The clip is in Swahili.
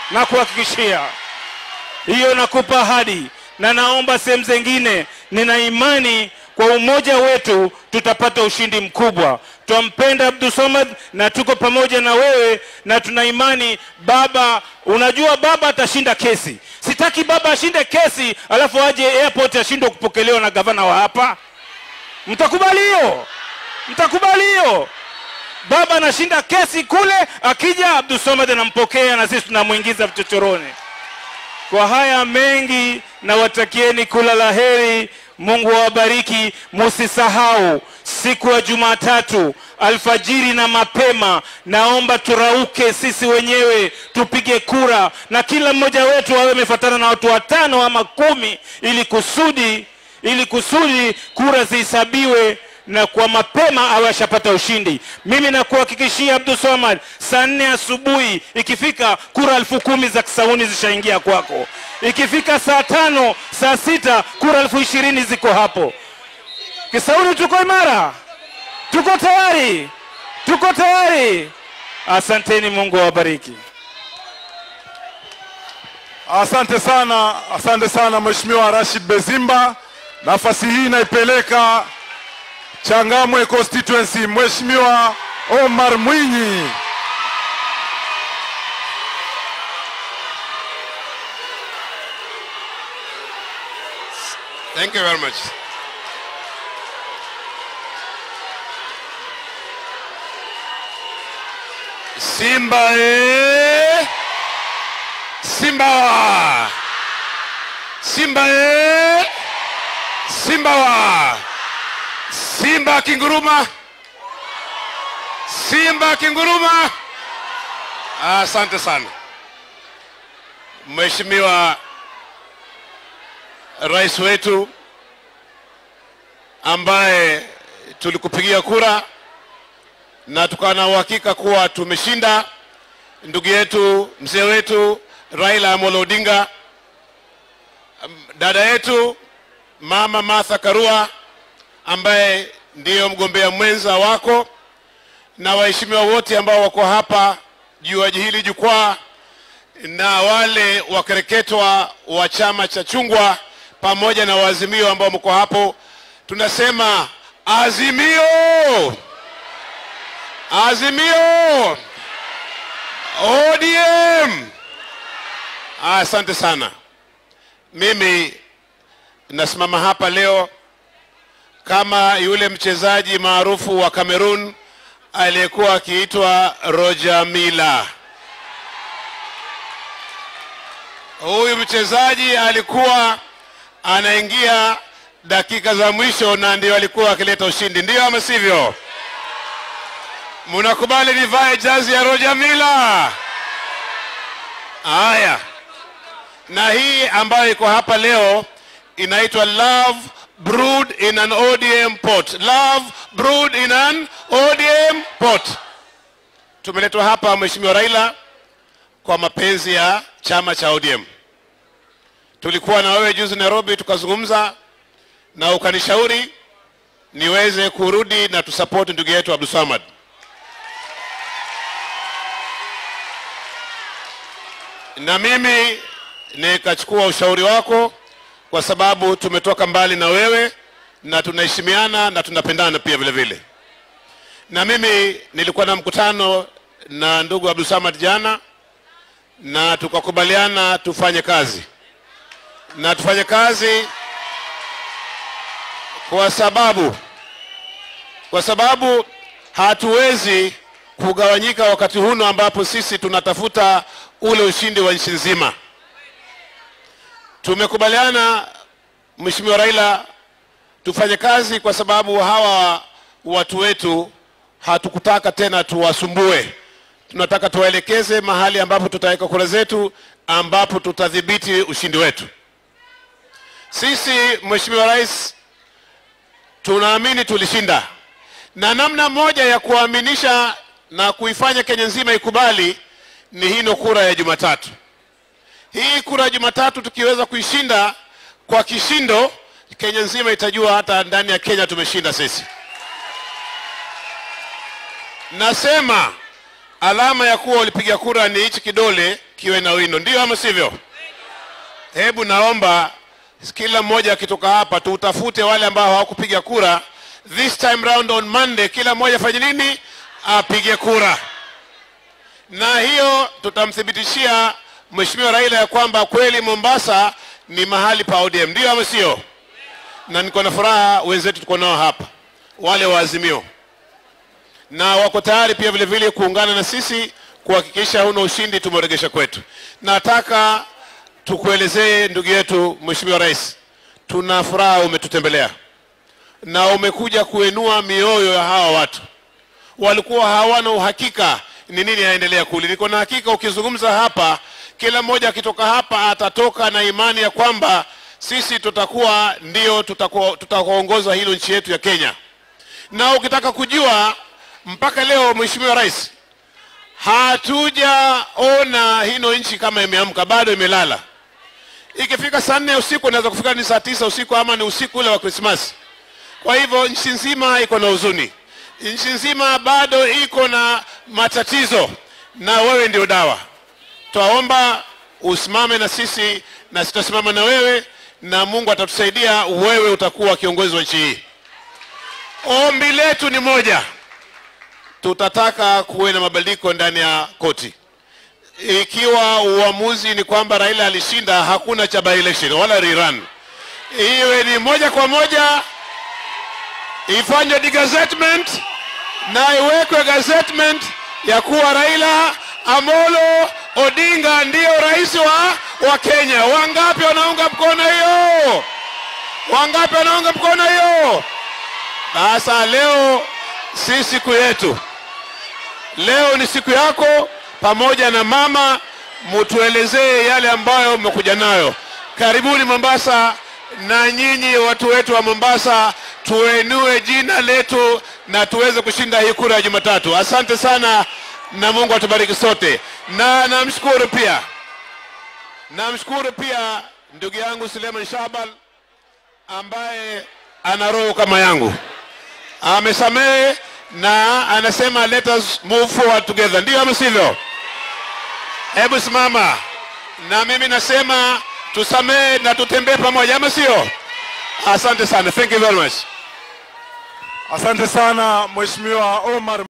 na kuhakikishia hiyo, nakupa ahadi, na naomba sehemu zingine, nina imani kwa umoja wetu tutapata ushindi mkubwa. Twampenda Abdul Samad na tuko pamoja na wewe, na tuna imani baba. Unajua baba atashinda kesi. Sitaki baba ashinde kesi alafu aje airport ashindwe kupokelewa na gavana wa hapa. Mtakubali hiyo? Mtakubali hiyo? Baba anashinda kesi kule, akija Abdul Samad anampokea na sisi tunamwingiza vichochoroni. Kwa haya mengi, nawatakieni kula la heri. Mungu awabariki. Musisahau siku ya Jumatatu alfajiri na mapema, naomba turauke sisi wenyewe tupige kura, na kila mmoja wetu awe amefuatana na watu watano ama kumi, ili kusudi ili kusudi kura zihesabiwe na kwa mapema awe ashapata ushindi. Mimi nakuhakikishia Abdul Samad, saa nne asubuhi ikifika, kura elfu kumi za Kisauni zishaingia kwako. Ikifika saa tano, saa sita, kura elfu ishirini ziko hapo. Kisauni tuko imara, tuko tayari, tuko tayari. Asanteni, Mungu awabariki. Asante sana, asante sana Mheshimiwa Rashid Bezimba. Nafasi hii naipeleka Changamwe constituency, Mheshimiwa Omar Mwinyi. Thank you very much. Simba e! Simba wa! Simba e! Simba wa! Simba kinguruma! Simba kinguruma! Asante sana Mheshimiwa rais wetu ambaye tulikupigia kura na tukawa na uhakika kuwa tumeshinda, ndugu yetu mzee wetu Raila Amolo Odinga, dada yetu mama Martha Karua ambaye ndiyo mgombea mwenza wako, na waheshimiwa wote ambao wako hapa juu ya hili jukwaa, na wale wakereketwa wa chama cha chungwa pamoja na waazimio ambao mko hapo, tunasema azimio, azimio, ODM. Asante sana. Mimi nasimama hapa leo kama yule mchezaji maarufu wa Cameroon aliyekuwa akiitwa Roger Mila. Huyu mchezaji alikuwa anaingia dakika za mwisho na ndio alikuwa akileta ushindi, ndio ama sivyo? Mnakubali nivae jazi ya Roger Mila? Haya, na hii ambayo iko hapa leo inaitwa Love Brewed in an ODM pot. Love brewed in an ODM pot. Tumeletwa hapa Mheshimiwa Raila kwa mapenzi ya chama cha ODM. Tulikuwa na wewe juzi Nairobi, tukazungumza na ukanishauri niweze kurudi na tusapoti ndugu yetu Abdul Samad. Na mimi nikachukua ushauri wako kwa sababu tumetoka mbali na wewe na tunaheshimiana na tunapendana pia vile vile. Na mimi nilikuwa na mkutano na ndugu Abdul Samad jana na tukakubaliana tufanye kazi na tufanye kazi kwa sababu kwa sababu hatuwezi kugawanyika wakati huno ambapo sisi tunatafuta ule ushindi wa nchi nzima. Tumekubaliana Mheshimiwa Raila, tufanye kazi kwa sababu hawa watu wetu hatukutaka tena tuwasumbue. Tunataka tuwaelekeze mahali ambapo tutaweka kura zetu, ambapo tutadhibiti ushindi wetu. Sisi Mheshimiwa Rais, tunaamini tulishinda, na namna moja ya kuaminisha na kuifanya Kenya nzima ikubali ni hino kura ya Jumatatu. Hii kura ya Jumatatu tukiweza kuishinda kwa kishindo, Kenya nzima itajua hata ndani ya Kenya tumeshinda sisi. Nasema alama ya kuwa ulipiga kura ni hichi kidole kiwe na wino, ndio ama sivyo? Hebu naomba kila mmoja akitoka hapa tutafute wale ambao hawakupiga kura this time round on Monday, kila mmoja afanye nini? Apige kura, na hiyo tutamthibitishia Mheshimiwa Raila ya kwamba kweli Mombasa ni mahali pa ODM, ndio ama sio? Na niko na furaha wenzetu tuko nao hapa, wale wa Azimio, na wako tayari pia vile vile kuungana na sisi kuhakikisha huna ushindi tumeregesha kwetu. Nataka tukuelezee ndugu yetu Mheshimiwa Rais, tuna furaha umetutembelea na umekuja kuinua mioyo ya hawa watu. Walikuwa hawana uhakika ni nini yaendelea kule. Niko na hakika ukizungumza hapa, kila mmoja akitoka hapa atatoka na imani ya kwamba sisi tutakuwa ndio tutakuwa tutakuongoza hilo nchi yetu ya Kenya. Na ukitaka kujua, mpaka leo Mheshimiwa Rais, hatujaona hino nchi kama imeamka, bado imelala. Ikifika saa nne usiku inaweza kufika ni saa tisa usiku ama ni usiku ule wa Krismasi. Kwa hivyo nchi nzima iko na huzuni, nchi nzima bado iko na matatizo, na wewe ndio dawa. Twaomba usimame na sisi na sitasimama na wewe, na Mungu atatusaidia, wewe utakuwa kiongozi wa nchi hii. Ombi letu ni moja, tutataka kuwe na mabadiliko ndani ya koti. Ikiwa uamuzi ni kwamba Raila alishinda, hakuna cha by election wala rerun, iwe ni moja kwa moja ifanywe degazettement na iwekwe gazettement ya kuwa Raila Amolo Odinga ndiyo rais wa, wa Kenya. Wangapi wanaunga mkono hiyo? Wangapi wanaunga mkono hiyo? Sasa leo si siku yetu, leo ni siku yako pamoja na mama, mutuelezee yale ambayo mmekuja nayo. Karibuni Mombasa, na nyinyi watu wetu wa Mombasa, tuenue jina letu na tuweze kushinda hii kura ya Jumatatu. Asante sana na Mungu atubariki sote, na namshukuru pia, namshukuru pia ndugu yangu Suleiman Shabal ambaye ana roho kama yangu, amesamehe na anasema let us move forward together, ndio ama sivyo? Hebu simama na mimi nasema tusamehe na tutembee pamoja, ama sio? Asante sana, thank you very much. Asante sana Mheshimiwa Omar